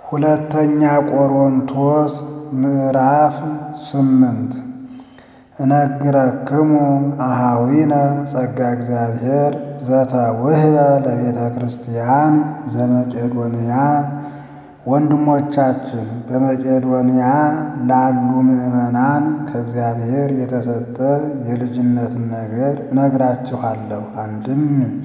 ሁለተኛ ቆሮንቶስ ምዕራፍ ስምንት እነግረክሙ አሃዊነ ጸጋ እግዚአብሔር ዘተውህበ ለቤተ ክርስቲያን ዘመቄዶንያ ወንድሞቻችን በመቄዶንያ ላሉ ምዕመናን ከእግዚአብሔር የተሰጠ የልጅነትን ነገር እነግራችኋለሁ። አንድም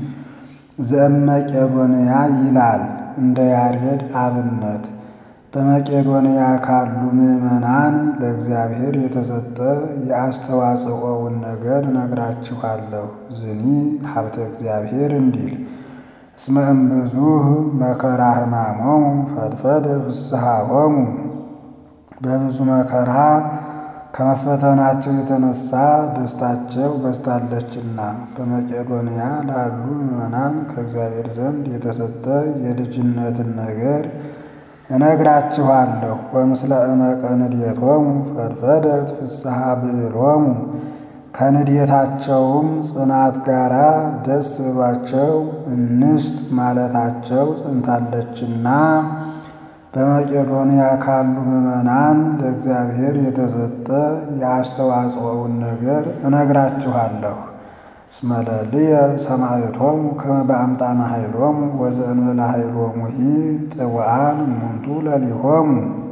ዘመቄዶንያ ይላል እንደ ያሬድ አብነት በመቄዶንያ ካሉ ምዕመናን ለእግዚአብሔር የተሰጠ የአስተዋጽኦውን ነገር እነግራችኋለሁ። ዝኒ ሀብተ እግዚአብሔር እንዲል እስመ እምብዙህ መከራ ሕማሞሙ ፈድፈደ ፍስሐሆሙ በብዙ መከራ ከመፈተናቸው የተነሳ ደስታቸው በዝታለችና በመቄዶንያ ላሉ ምዕመናን ከእግዚአብሔር ዘንድ የተሰጠ የልጅነትን ነገር እነግራችኋለሁ። ወምስለ እመቀ ንዴቶሙ ፈድፈደት ፍስሐ ብዕሎሙ ከንዴታቸውም ጽናት ጋራ ደስ ብሏቸው እንስጥ ማለታቸው ጸንታለችና በመቄዶንያ ካሉ ምዕመናን ለእግዚአብሔር የተሰጠ የአስተዋጽኦውን ነገር እነግራችኋለሁ። እስመ ለልየ ሰማዕቶሙ ከመ በአምጣነ ኃይሎሙ ወዘእንበለ ኃይሎሙሂ ጥውዓን እሙንቱ ለሊሆሙ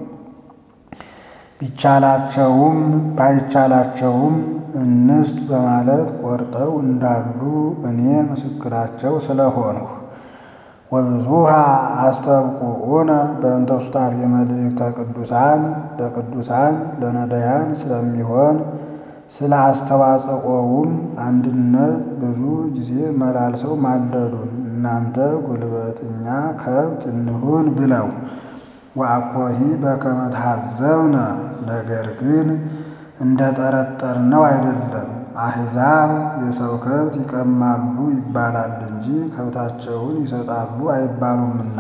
ቢቻላቸውም ባይቻላቸውም እንስጥ በማለት ቆርጠው እንዳሉ እኔ ምስክራቸው ስለሆንሁ ወብዙሃ አስተብቁዑነ በእንተ ሱታፌ መልእክተ ቅዱሳን ለቅዱሳን ለነዳያን ስለሚሆን ስለ አስተዋጽኦውም አንድነት ብዙ ጊዜ መላልሰው ማለዱን እናንተ ጉልበት እኛ ከብት እንሁን ብለው ወአኮሂ በከመ ተሐዘብነ ነገር ግን እንደ ጠረጠርነው አይደለም። አሕዛብ የሰው ከብት ይቀማሉ ይባላል እንጂ ከብታቸውን ይሰጣሉ አይባሉምና።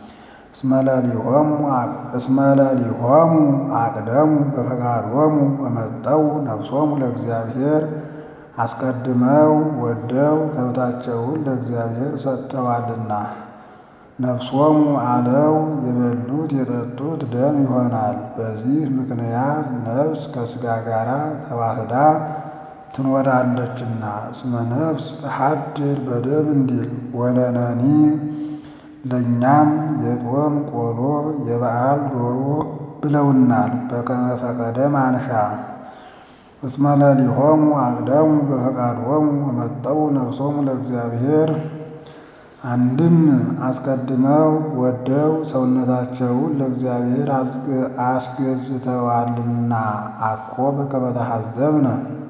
እስመ ለሊሆሙ አቅደሙ በፈቃዶሙ ወመጠው ነፍሶሙ ለእግዚአብሔር አስቀድመው ወደው ከብታቸውን ለእግዚአብሔር ሰጥተዋልና። ነፍሶሙ አለው የበሉት የጠጡት ደም ይሆናል። በዚህ ምክንያት ነፍስ ከሥጋ ጋር ተዋህዳ ትኖራለችና። እስመ ነፍስ ተሐድር በደም እንዲል ወለነኒ ለእኛም የጦም ቆሎ የበዓል ዶሮ ብለውናል። በከመ ፈቀደ ማንሻ እስመ ለሊሆሙ አቅደሙ በፈቃዶሙ ወመጠው ነፍሶሙ ለእግዚአብሔር አንድም አስቀድመው ወደው ሰውነታቸውን ለእግዚአብሔር አስገዝተዋልና። አኮ በከመ ተሐዘብነ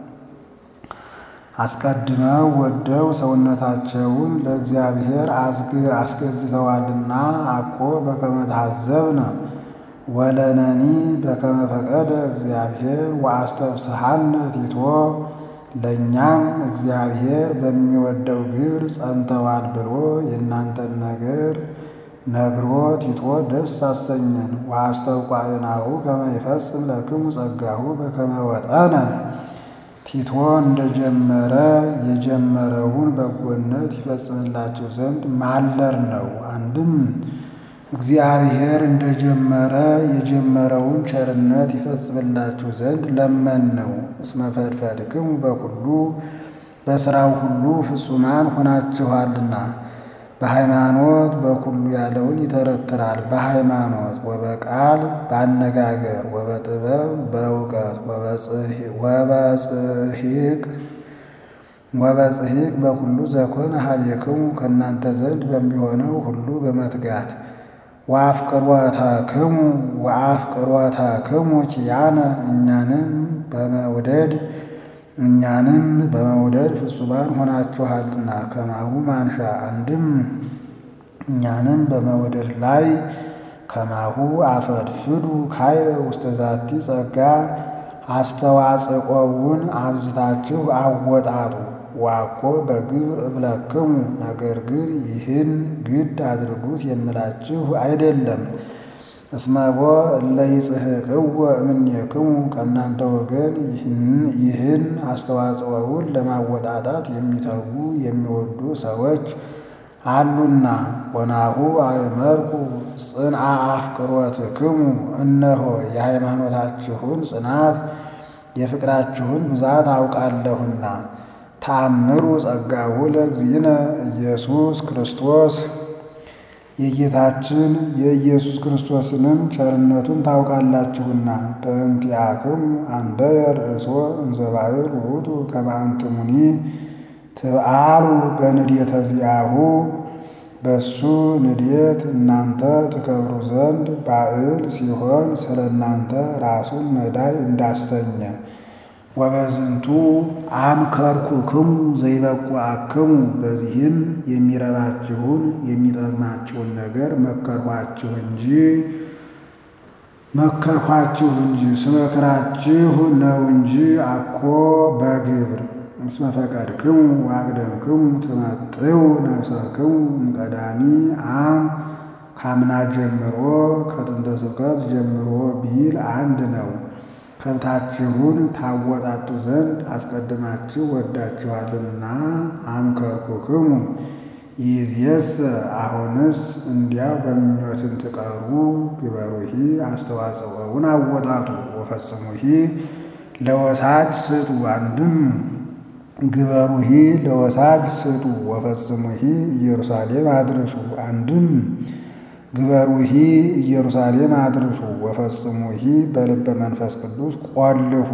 አስቀድመው ወደው ሰውነታቸውን ለእግዚአብሔር አስገዝተዋልና። አኮ በከመ ተሐዘብነ ወለነኒ በከመ ፈቀደ እግዚአብሔር ወአስተፍስሐነ ቲቶ ለእኛም እግዚአብሔር በሚወደው ግብር ጸንተዋል ብሎ የእናንተን ነገር ነግሮ ቲቶ ደስ አሰኘን። ወአስተውቋዕናሁ ከመ ይፈጽም ለክሙ ጸጋሁ በከመ ወጠነ ቲቶ እንደጀመረ የጀመረውን በጎነት ይፈጽምላቸው ዘንድ ማለር ነው። አንድም እግዚአብሔር እንደጀመረ የጀመረውን ቸርነት ይፈጽምላችሁ ዘንድ ለመን ነው። እስመ ፈድፈድክሙ በኩሉ በሥራው ሁሉ ፍጹማን ሆናችኋልና። በሃይማኖት በኩሉ ያለውን ይተረትራል። በሃይማኖት ወበቃል በአነጋገር ወበጥበብ በእውቀት ወበጽሒቅ ወበጽሒቅ በኩሉ ዘኮነ ሀቤክሙ ከእናንተ ዘንድ በሚሆነው ሁሉ በመትጋት ወአፍቅሮተክሙ ወአፍቅሮተክሙ ኪያነ እኛንም በመውደድ እኛንም በመውደድ ፍጹማን ሆናችኋልና። ከማሁ ማንሻ አንድም እኛንም በመውደድ ላይ ከማሁ አፈድፍዱ ካይበ ውስተ ዛቲ ጸጋ አስተዋጽቆውን አብዝታችሁ አወጣጡ። ዋኮ በግብር እብለክሙ ነገር ግን ይህን ግድ አድርጉት የምላችሁ አይደለም። እስመቦ እለ ይጽሕቅዎ እምኔክሙ ከእናንተ ወገን ይህን አስተዋጽኦውን ለማወጣጣት የሚተጉ የሚወዱ ሰዎች አሉና ወናሁ አእመርኩ ጽንዓ አፍቅሮትክሙ እነሆ የሃይማኖታችሁን ጽናት የፍቅራችሁን ብዛት አውቃለሁና። ተአምሩ ጸጋሁ ለእግዚእነ ኢየሱስ ክርስቶስ የጌታችን የኢየሱስ ክርስቶስንም ቸርነቱን ታውቃላችሁና። በእንቲአክሙ አንደየ ርእሶ እንዘ ባሕር ውእቱ ከመ አንትሙኒ ትብአሉ በንዴተ ዚአሁ በሱ ንዴት እናንተ ትከብሩ ዘንድ ባዕል ሲሆን ስለ እናንተ ራሱን ነዳይ እንዳሰኘ ወበዝንቱ አምከርኩክሙ ዘይበቁአክሙ በዚህም የሚረባችሁን የሚጠቅማችሁን ነገር መከርኋችሁ እንጂ መከርኋችሁ እንጂ ስመክራችሁ ነው እንጂ አኮ በግብር እስመ ፈቀድክሙ ወአቅደምክሙ ትመጥው ነፍሰክሙ እምቀዳሚ አም ካምና ጀምሮ ከጥንተ ስብከት ጀምሮ ቢል አንድ ነው። ከብታችሁን ታወጣጡ ዘንድ አስቀድማችሁ ወዳችኋልና አምከርኩክሙ። ይእዜሰ አሁንስ እንዲያው በምኞትን ትቀሩ ግበሩሂ አስተዋጽኦውን አወጣጡ ወፈጽሙሂ ለወሳጅ ስጡ። አንድም ግበሩሂ ለወሳጅ ስጡ ወፈጽሙሂ ኢየሩሳሌም አድርሱ። አንድም ግበሩሂ ኢየሩሳሌም አድርሱ ወፈጽሙሂ በልበ መንፈስ ቅዱስ ቆልፉ።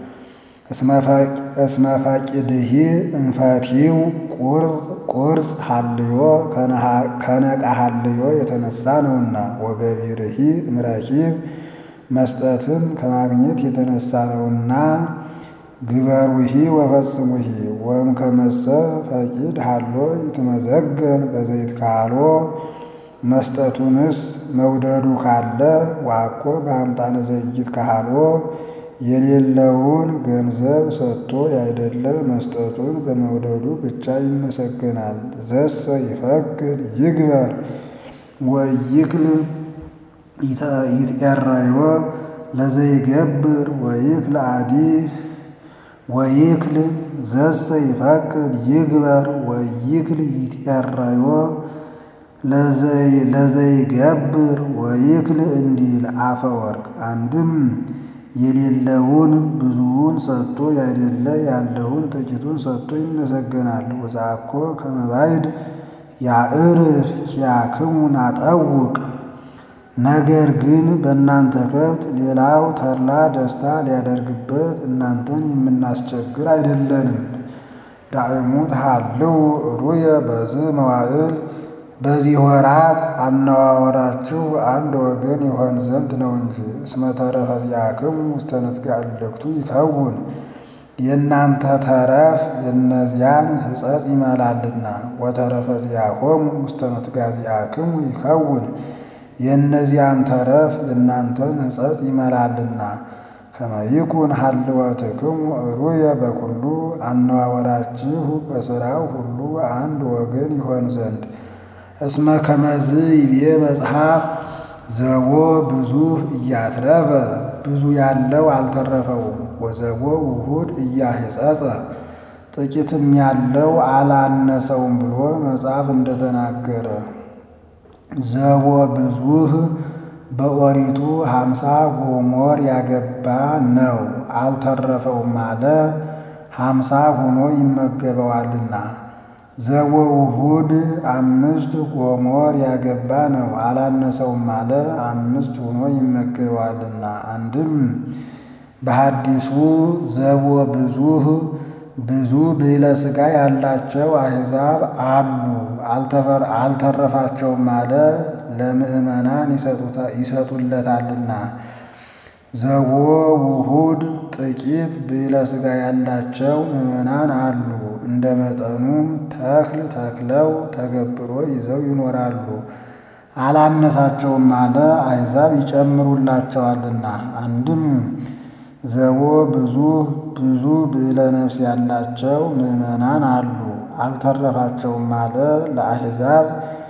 እስመ ፈቂድሂ እንፈቲው ቁርጽ ሀልዮ ከነቃ ሀልዮ የተነሳ ነውና ወገቢርሂ እምረኪብ መስጠትን ከማግኘት የተነሳ ነውና ግበሩሂ ወፈጽሙሂ ወም ከመሰ ፈቂድ ሃሎ ይትመዘገን በዘይት ካሎ መስጠቱንስ መውደዱ ካለ ዋኮ በአምጣነ ዘይት ካሎ የሌለውን ገንዘብ ሰጥቶ ያይደለ መስጠቱን በመውደዱ ብቻ ይመሰገናል። ዘሰ ይፈቅድ ይግበር ወይክል ይትቀረዮ ለዘይገብር ወይክል አዲ ወይክል ዘሰ ይፈቅድ ይግበር ወይክል ይትቀረዮ ለዘይገብር ወይክል እንዲል አፈ ወርቅ አንድም የሌለውን ብዙውን ሰጥቶ ያይደለ ያለውን ጥቂቱን ሰጥቶ ይመሰገናል። ወዛኮ ከመባይድ ያዕርፍ ኪያክሙ ናጠውቅ ነገር ግን በእናንተ ከብት ሌላው ተድላ ደስታ ሊያደርግበት እናንተን የምናስቸግር አይደለንም። ዳዕሙ ተሃልው ሩየ በዝ መዋዕል በዚህ ወራት አነዋወራችሁ አንድ ወገን ይሆን ዘንድ ነው እንጂ። እስመ ተረፈ ዚአክሙ ውስተ ንትጋዕ እልክቱ ይከውን የእናንተ ተረፍ የእነዚያን ሕጸጽ ይመላልና። ወተረፈ ዚአኮሙ ውስተ ንትጋዕ ዚአክሙ ይከውን የእነዚያን ተረፍ የእናንተን ሕጸጽ ይመላልና። ከመ ይኩን ሀልወትክሙ ሩየ በኩሉ አነዋወራችሁ በሥራው ሁሉ አንድ ወገን ይሆን ዘንድ እስመ ከመዝ ይቤ መጽሐፍ ዘቦ ብዙ እያትረፈ ብዙ ያለው አልተረፈውም። ወዘቦ ውሁድ እያህጸጸ ጥቂትም ያለው አላነሰውም ብሎ መጽሐፍ እንደተናገረ ዘቦ ብዙህ በኦሪቱ ሀምሳ ጎሞር ያገባ ነው አልተረፈውም አለ ሀምሳ ሆኖ ይመገበዋልና። ዘቦ ውሁድ አምስት ጎሞር ያገባ ነው አላነሰውም አለ አምስት ሆኖ ይመገበዋልና። አንድም በሐዲሱ ዘቦ ብዙህ ብዙ ብዕለ ሥጋ ያላቸው አሕዛብ አሉ አልተረፋቸውም አለ ለምእመናን ይሰጡለታልና። ዘቦ ውሁድ ጥቂት ብዕለ ሥጋ ያላቸው ምእመናን አሉ እንደ መጠኑ ተክል ተክለው ተገብሮ ይዘው ይኖራሉ አላነሳቸውም አለ አሕዛብ ይጨምሩላቸዋልና። አንድም ዘቦ ብዙ ብዙ ብዕለ ነፍስ ያላቸው ምእመናን አሉ አልተረፋቸውም አለ ለአሕዛብ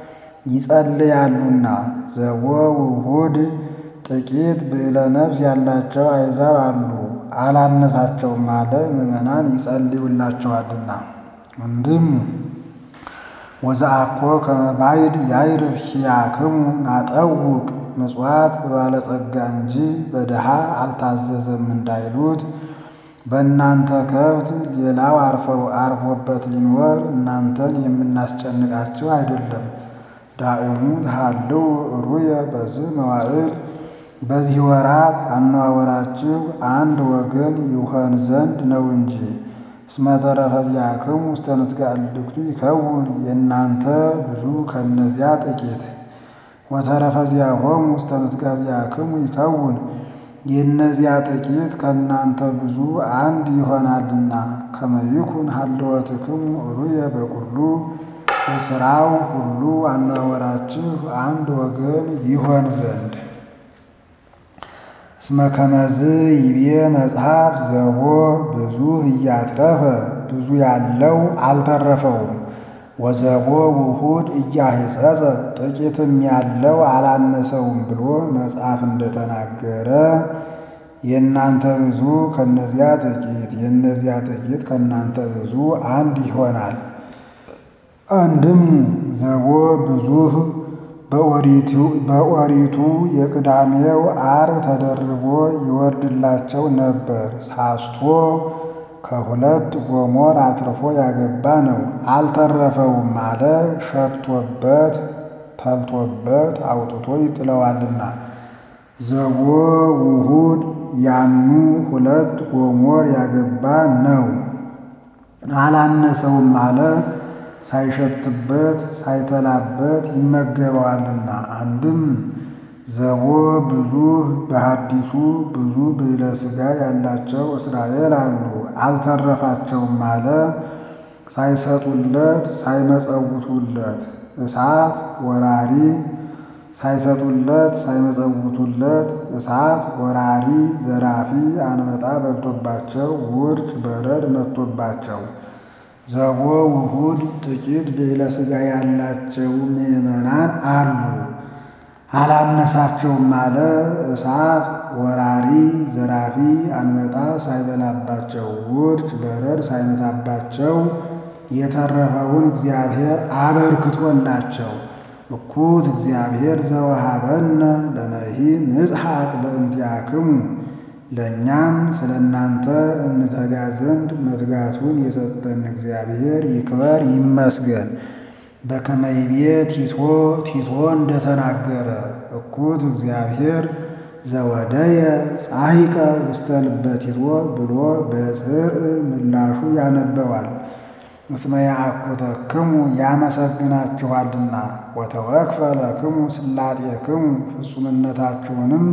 ይጸልያሉና። ዘቦ ውሁድ ጥቂት ብዕለ ነፍስ ያላቸው አሕዛብ አሉ አላነሳቸውም አለ ምእመናን ይጸልዩላቸዋልና። አንድም ወዘአኮ ከመ ባዕድ ያዕርፍ ኪያክሙ ናጠውቅ ምጽዋት በባለጸጋ እንጂ በድሃ አልታዘዘም እንዳይሉት በእናንተ ከብት ሌላው አርፎበት ሊኖር እናንተን የምናስጨንቃችሁ አይደለም። ዳእሙ ተሃልው ሩየ በዚህ መዋዕል በዚህ ወራት አነዋወራችሁ አንድ ወገን ይሆን ዘንድ ነው እንጂ። እስመ ተረፈ ዚአክሙ ውስተ ንትጋእ እልክቱ ይከውን የእናንተ ብዙ ከእነዚያ ጥቂት ወተረፈ ዚአሆሙ ውስተ ንትጋእ ዚአክሙ ይከውን የእነዚያ ጥቂት ከእናንተ ብዙ አንድ ይሆናልና። ከመ ይኩን ሀልወትክሙ ሩየ በኩሉ በሥራው ሁሉ አነዋወራችሁ አንድ ወገን ይሆን ዘንድ። እስመ ከመዝ ይቤ መጽሐፍ ዘቦ ብዙ እያትረፈ ብዙ ያለው አልተረፈውም። ወዘቦ ውሁድ እያህጸጸ ጥቂትም ያለው አላነሰውም ብሎ መጽሐፍ እንደተናገረ የእናንተ ብዙ ከእነዚያ ጥቂት የእነዚያ ጥቂት ከእናንተ ብዙ አንድ ይሆናል። አንድም ዘቦ ብዙህ በኦሪቱ የቅዳሜው ዓርብ ተደርቦ ይወርድላቸው ነበር። ሳስቶ ከሁለት ጎሞር አትርፎ ያገባ ነው። አልተረፈውም አለ ሸቶበት ተልቶበት አውጥቶ ይጥለዋልና። ዘቦ ውሁድ ያኑ ሁለት ጎሞር ያገባ ነው። አላነሰውም አለ ሳይሸትበት ሳይተላበት ይመገበዋልና። አንድም ዘቦ ብዙ በሐዲሱ ብዙ ብዕለ ሥጋ ያላቸው እስራኤል አሉ። አልተረፋቸውም አለ ሳይሰጡለት ሳይመጸውቱለት እሳት ወራሪ ሳይሰጡለት ሳይመጸውቱለት እሳት ወራሪ ዘራፊ አንበጣ በልቶባቸው ውርጭ በረድ መጥቶባቸው ዘቦ ውሁድ ጥቂት ብዕለ ሥጋ ያላቸው ምዕመናን አሉ። አላነሳቸውም አለ እሳት ወራሪ ዘራፊ አንበጣ ሳይበላባቸው ውርጭ በረድ ሳይመታባቸው የተረፈውን እግዚአብሔር አበርክቶላቸው እኩት እግዚአብሔር ዘወሃበነ ለነሂ ንጽሐቅ በእንቲአክሙ ለእኛም ስለ እናንተ እንተጋ ዘንድ መትጋቱን የሰጠን እግዚአብሔር ይክበር ይመስገን። በከመ ይቤ ቲቶ ቲቶ እንደተናገረ እኩት እግዚአብሔር ዘወደየ ጻሂቀ ውስተ ልበ ቲቶ ብሎ በጽርዕ ምላሹ ያነበዋል። እስመ ያአኩተክሙ ያመሰግናችኋልና ወተወክፈ ለክሙ ስላጤክሙ ፍጹምነታችሁንም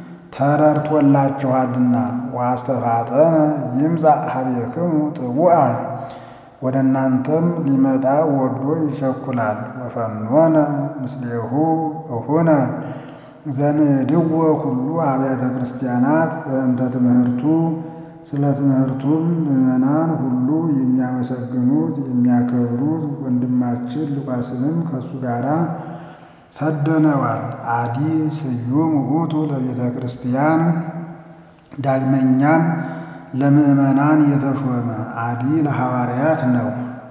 ተረድቶላችኋልና ወአስተፋጠነ ይምጻእ ኀቤክሙ ጥቡአ ወደ እናንተም ሊመጣ ወዶ ይቸኩላል። ወፈኖነ ምስሌሁ እሁነ ዘንዕድዎ ሁሉ አብያተ ክርስቲያናት በእንተ ትምህርቱ ስለ ትምህርቱም ምዕመናን ሁሉ የሚያመሰግኑት የሚያከብሩት ወንድማችን ሉቃስንም ከእሱ ጋር ሰደነዋል። አዲ ስዩም ውእቱ ለቤተ ክርስቲያን ዳግመኛም ለምዕመናን የተሾመ አዲ ለሐዋርያት ነው።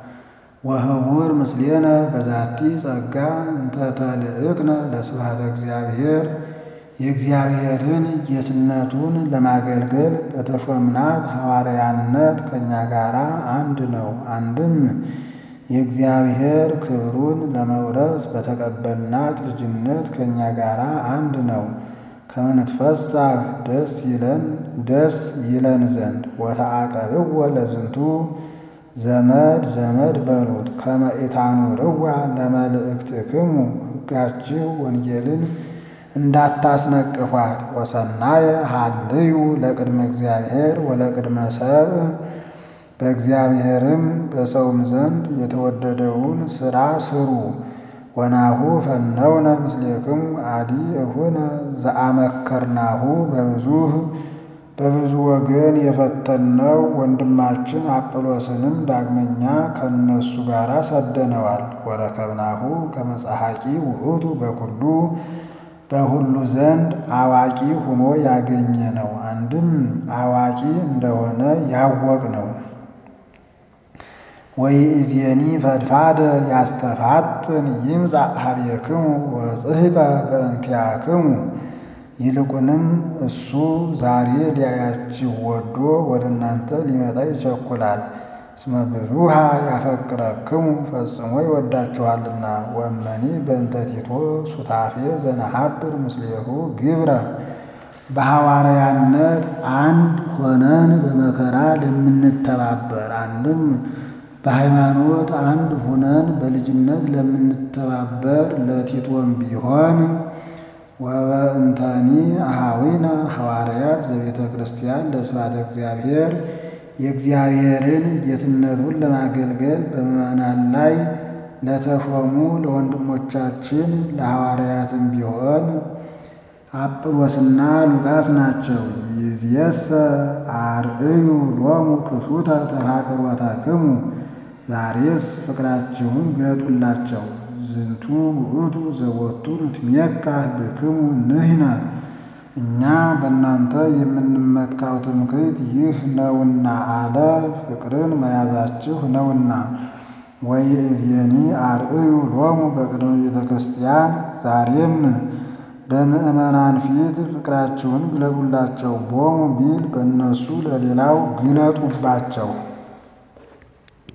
ወህቡር ምስሌነ በዛቲ ጸጋ እንተ ተልእክነ ለስብሐተ እግዚአብሔር የእግዚአብሔርን ጌትነቱን ለማገልገል በተሾምናት ሐዋርያነት ከእኛ ጋር አንድ ነው። አንድም የእግዚአብሔር ክብሩን ለመውረስ በተቀበልናት ልጅነት ከእኛ ጋር አንድ ነው። ከመንትፈሳህ ደስ ይለን ደስ ይለን ዘንድ ወተአቀብዎ ለዝንቱ ዘመድ ዘመድ በሉት ከመ ኢታኑርዋ ለመልእክትክሙ ሕጋችሁ ወንጌልን እንዳታስነቅፏት ወሰናየ ሀልዩ ለቅድመ እግዚአብሔር ወለቅድመ ሰብእ በእግዚአብሔርም በሰውም ዘንድ የተወደደውን ሥራ ስሩ። ወናሁ ፈነውነ ምስሌክሙ አዲ እሁነ ዘአመከርናሁ በብዙህ በብዙ ወገን የፈተነው ወንድማችን አጵሎስንም ዳግመኛ ከእነሱ ጋር ሰደነዋል። ወረከብናሁ ከመጽሐቂ ውእቱ በኩሉ በሁሉ ዘንድ አዋቂ ሆኖ ያገኘ ነው። አንድም አዋቂ እንደሆነ ያወቅ ነው። ወይእዜኒ ፈድፋደ ያስተፋጥን ይምጻእ ኀቤክሙ ወጽሕፈ በእንቲአክሙ። ይልቁንም እሱ ዛሬ ሊያያችሁ ወዶ ወደ እናንተ ሊመጣ ይቸኩላል። እስመ ብዙኃ ያፈቅረክሙ ፈጽሞ ይወዳችኋልና። ወእመኒ በእንተ ቲቶ ሱታፌ ዘነሐብር ምስሌሁ ግብረ በሐዋርያነት አንድ ሆነን በመከራ ለምንተባበር አንድም በሃይማኖት አንድ ሆነን በልጅነት ለምንተባበር ለቲቶም ቢሆን ወበእንተኒ አኀዊነ ሐዋርያት ዘቤተ ክርስቲያን ለስብሐተ እግዚአብሔር የእግዚአብሔርን ጌትነቱን ለማገልገል በምዕመናን ላይ ለተሾሙ ለወንድሞቻችን ለሐዋርያትም ቢሆን አጵሎስና ሉቃስ ናቸው። ይእዜሰ አርእዩ ሎሙ ክሱተ ተፋቅሮተክሙ ዛሬስ ፍቅራችሁን ግለጡላቸው። ዝንቱ ውእቱ ዘቦቱ ንትሜካህ ብክሙ ንሕነ እኛ በእናንተ የምንመካው ትምክህት ይህ ነውና አለ። ፍቅርን መያዛችሁ ነውና። ወይእዜኒ አርእዩ ሎሙ በቅድመ ቤተ ክርስቲያን ዛሬም በምዕመናን ፊት ፍቅራችሁን ግለጡላቸው። ቦሙ ቢል በእነሱ ለሌላው ግለጡባቸው።